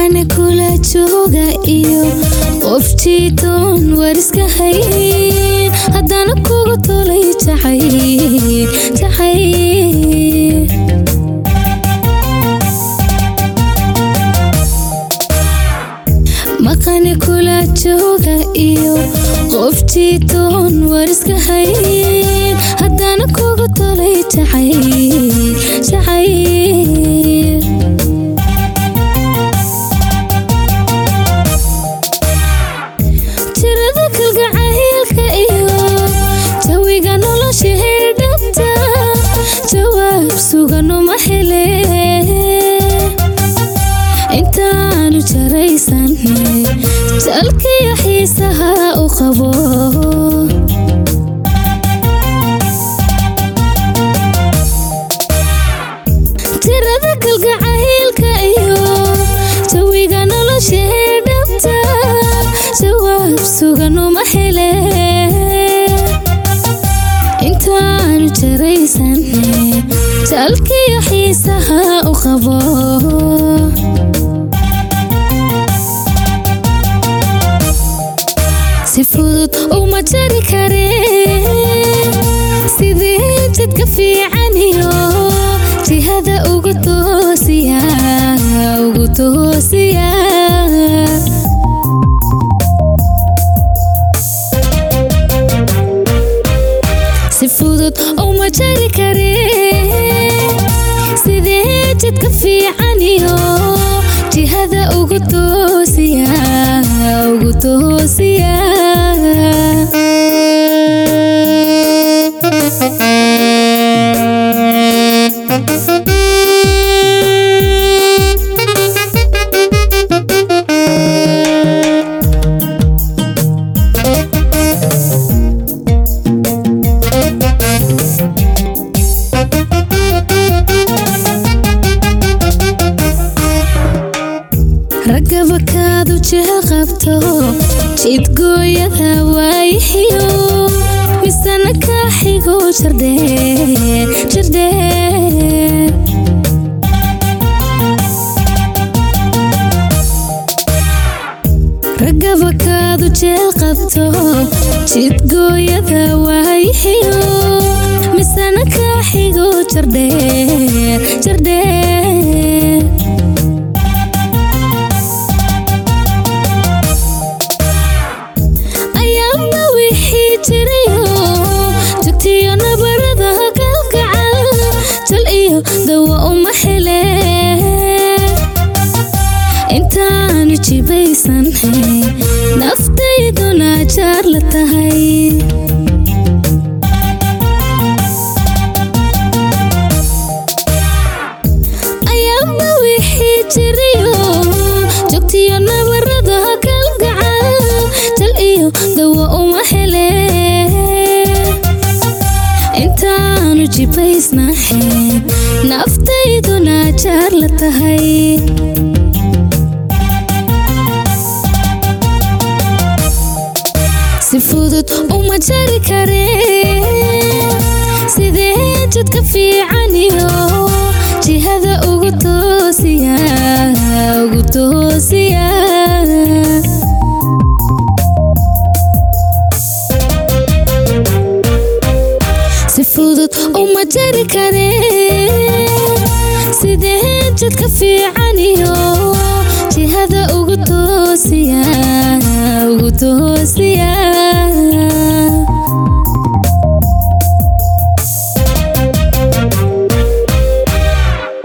maqane kula jooga iyo qof jiitoon wariska hayn haddana kugu tolay jacayl jacayl maqane kula jooga iyo qof jiitoon wariska hayn haddana kugu tolay jacayl jacayl tirada kalgacaylka iyo jawiga nolosha herdhabta jawaab suganuma hele intaanu jaraysan jalkiyo xiisaha u qabo tirada kalgacaylka iyo jawiga nolosha herdhabta jawaab suganuma hele intaanu jaraysan jalkiyo xiisaha u qabo si fudud uma jari kare sidee jidka fiicaniyo jihada ugu toosiya ugu toosiya si fudud uma jari kare sidee jidka fiicaniyo jihada ugu toosiya ugu toosiya ragaba kaadu jeel qabto jidgooyada waayixiyo misana kaa xigo jardheer jardheer ragaba kaadu jeel qabto jidgooyada waayixiyo misana kaa xigo jardheer jardheer ayaama wixii jirayo jugtiyo nabarada kalgacal jal iyo dawa uma hele intaanu jibaysan naftayduna jaar la tahay ayaama wixii jirayo jogtiyo nabarada kalgacal jal iyo dawa uma hele intaanu jibaysnahayn naftayduna jaar la tahay si fudud uma jari kare sidee jidka fiicaniyo jihada ugu toosiya ugu toosiya si fudud uma jari kare sidee jidka fiicaniyo jihada ugu toosiya ugu toosiya